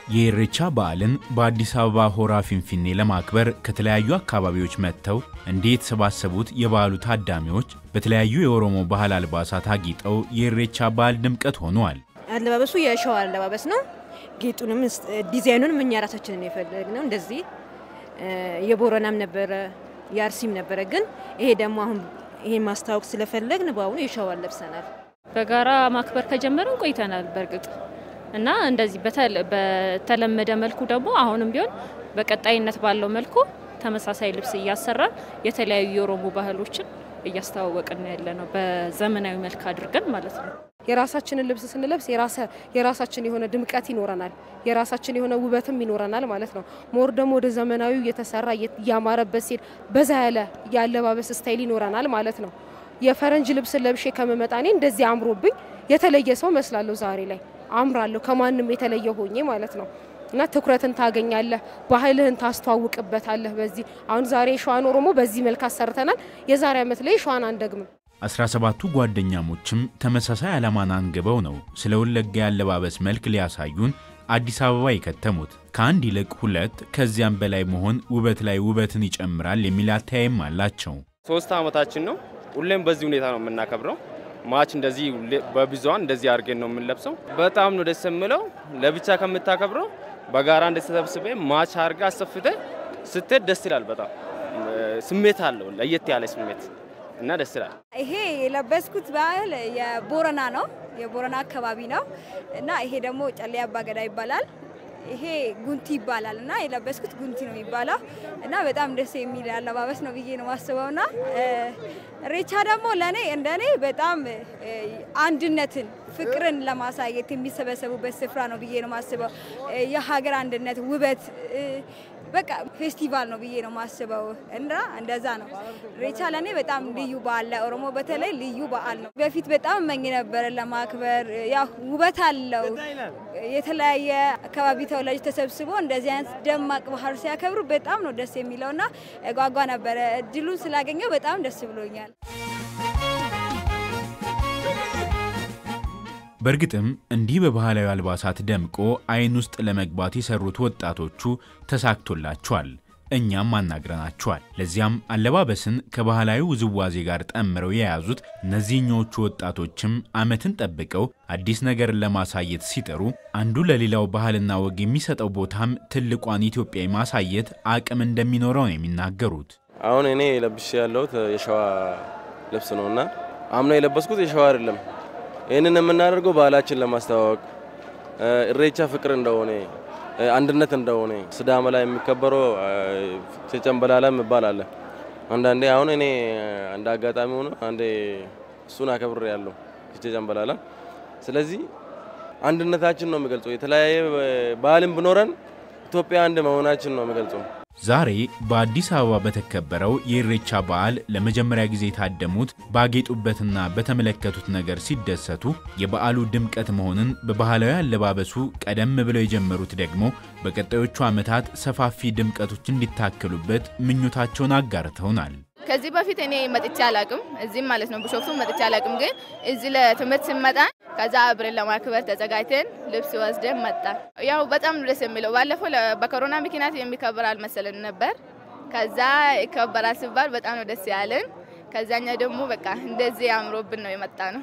የኢሬቻ በዓልን በአዲስ አበባ ሆራ ፊንፊኔ ለማክበር ከተለያዩ አካባቢዎች መጥተው እንዲህ የተሰባሰቡት የበዓሉ ታዳሚዎች በተለያዩ የኦሮሞ ባህል አልባሳት አጊጠው የኢሬቻ በዓል ድምቀት ሆነዋል። አለባበሱ የሸዋ አለባበስ ነው። ጌጡንም ዲዛይኑንም እኛ ራሳችንን የፈለግነው እንደዚህ የቦረናም ነበረ የአርሲም ነበረ። ግን ይሄ ደግሞ አሁን ይሄን ማስታወቅ ስለፈለግን በአሁኑ የሸዋን ለብሰናል። በጋራ ማክበር ከጀመርን ቆይተናል በእርግጥ እና እንደዚህ በተለመደ መልኩ ደግሞ አሁንም ቢሆን በቀጣይነት ባለው መልኩ ተመሳሳይ ልብስ እያሰራን የተለያዩ የኦሮሞ ባህሎችን እያስተዋወቅን ያለ ነው። በዘመናዊ መልክ አድርገን ማለት ነው። የራሳችንን ልብስ ስንለብስ የራሳችን የሆነ ድምቀት ይኖረናል፣ የራሳችን የሆነ ውበትም ይኖረናል ማለት ነው። ሞር ደግሞ ወደ ዘመናዊው እየተሰራ እያማረበት ሲል በዛ ያለ የአለባበስ ስታይል ይኖረናል ማለት ነው። የፈረንጅ ልብስ ለብሼ ከመመጣ እኔ እንደዚህ አምሮብኝ የተለየ ሰው መስላለሁ። ዛሬ ላይ አምራለሁ ከማንም የተለየ ሆኜ ማለት ነው። እና ትኩረትን ታገኛለህ፣ ባህልህን ታስተዋውቅበታለህ። በዚህ አሁን ዛሬ የሸዋን ኦሮሞ በዚህ መልክ አሰርተናል። የዛሬ ዓመት ላይ ሸዋን አንደግምም። አስራ ሰባቱ ጓደኛሞችም ተመሳሳይ ዓላማን አንግበው ነው ስለ ወለጋ ያለባበስ መልክ ሊያሳዩን አዲስ አበባ የከተሙት። ከአንድ ይልቅ ሁለት ከዚያም በላይ መሆን ውበት ላይ ውበትን ይጨምራል የሚል አተያይም አላቸው። ሶስት ዓመታችን ነው። ሁሌም በዚህ ሁኔታ ነው የምናከብረው። ማች እንደዚህ በብዙሃን እንደዚህ አድርገን ነው የምንለብሰው። በጣም ነው ደስ የምለው። ለብቻ ከምታከብረው በጋራ እንደተሰብስበ ማች አድርገ አሰፍተ ስትሄድ ደስ ይላል። በጣም ስሜት አለው ለየት ያለ ስሜት እና ደስ ይላል። ይሄ የለበስኩት ባህል የቦረና ነው፣ የቦረና አካባቢ ነው እና ይሄ ደግሞ ጨሌ አባገዳ ይባላል። ይሄ ጉንቲ ይባላል እና የለበስኩት ጉንቲ ነው የሚባለው እና በጣም ደስ የሚል አለባበስ ነው ብዬ ነው ማስበው። ና ኢሬቻ ደግሞ ለእኔ እንደ እኔ በጣም አንድነትን፣ ፍቅርን ለማሳየት የሚሰበሰቡበት ስፍራ ነው ብዬ ነው ማስበው። የሀገር አንድነት ውበት በቃ ፌስቲቫል ነው ብዬ ነው ማስበው እና እንደዛ ነው። ኢሬቻ ለእኔ በጣም ልዩ በዓል ለኦሮሞ በተለይ ልዩ በዓል ነው። በፊት በጣም እመኝ ነበረ ለማክበር። ያው ውበት አለው። የተለያየ አካባቢ ተወላጅ ተሰብስቦ እንደዚህ አይነት ደማቅ ባህል ሲያከብሩ በጣም ነው ደስ የሚለው እና ጓጓ ነበረ። እድሉን ስላገኘው በጣም ደስ ብሎኛል። በእርግጥም እንዲህ በባህላዊ አልባሳት ደምቆ አይን ውስጥ ለመግባት የሰሩት ወጣቶቹ ተሳክቶላቸዋል። እኛም አናግረናቸዋል። ለዚያም አለባበስን ከባህላዊ ውዝዋዜ ጋር ጠምረው የያዙት እነዚህኞቹ ወጣቶችም ዓመትን ጠብቀው አዲስ ነገርን ለማሳየት ሲጠሩ አንዱ ለሌላው ባህልና ወግ የሚሰጠው ቦታም ትልቋን ኢትዮጵያ ማሳየት አቅም እንደሚኖረው ነው የሚናገሩት። አሁን እኔ ለብሼ ያለሁት የሸዋ ልብስ ነው እና አምና የለበስኩት የሸዋ አይደለም። ይህንን የምናደርገው ባህላችን ለማስተዋወቅ ኢሬቻ ፍቅር እንደሆነ አንድነት እንደሆነ ስዳማ ላይ የሚከበረው ጨንበላላ የሚባል አለ። አንዳንዴ አሁን እኔ እንደ አጋጣሚ ሆኖ አንዴ እሱን አከብር ያለው ጨንበላላ። ስለዚህ አንድነታችን ነው የሚገልጸው። የተለያየ ባህልም ብኖረን ኢትዮጵያ አንድ መሆናችን ነው የሚገልጸው። ዛሬ በአዲስ አበባ በተከበረው የኢሬቻ በዓል ለመጀመሪያ ጊዜ የታደሙት ባጌጡበትና በተመለከቱት ነገር ሲደሰቱ የበዓሉ ድምቀት መሆንን በባህላዊ አለባበሱ ቀደም ብለው የጀመሩት ደግሞ በቀጣዮቹ ዓመታት ሰፋፊ ድምቀቶች እንዲታከሉበት ምኞታቸውን አጋርተውናል። ከዚህ በፊት እኔ መጥቼ አላቅም፣ እዚህም ማለት ነው ቢሾፍቱ መጥቼ አላቅም። ግን እዚህ ለትምህርት ስንመጣ ከዛ አብረን ለማክበር ተዘጋጅተን ልብስ ወስደን መጣ። ያው በጣም ነው ደስ የሚለው። ባለፈው በኮሮና ምክንያት የሚከበር አልመሰለን ነበር። ከዛ ይከበራል ሲባል በጣም ነው ደስ ያለን። ከዛኛ ደግሞ በቃ እንደዚህ አምሮብን ነው የመጣ ነው።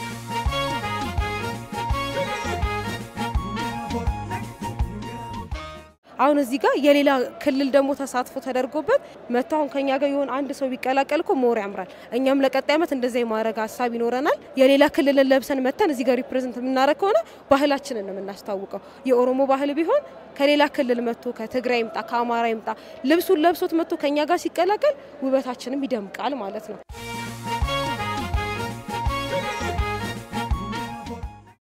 አሁን እዚህ ጋር የሌላ ክልል ደግሞ ተሳትፎ ተደርጎበት መጥቶ አሁን ከኛ ጋር የሆነ አንድ ሰው ቢቀላቀል እኮ ሞር ያምራል። እኛም ለቀጣይ ዓመት እንደዛ የማድረግ ሀሳብ ይኖረናል። የሌላ ክልልን ለብሰን መተን እዚህ ጋር ሪፕሬዘንት የምናደርግ ከሆነ ባህላችንን ነው የምናስታውቀው። የኦሮሞ ባህል ቢሆን ከሌላ ክልል መጥቶ ከትግራይ ይምጣ ከአማራ ይምጣ ልብሱን ለብሶት መጥቶ ከኛ ጋር ሲቀላቀል ውበታችንም ይደምቃል ማለት ነው።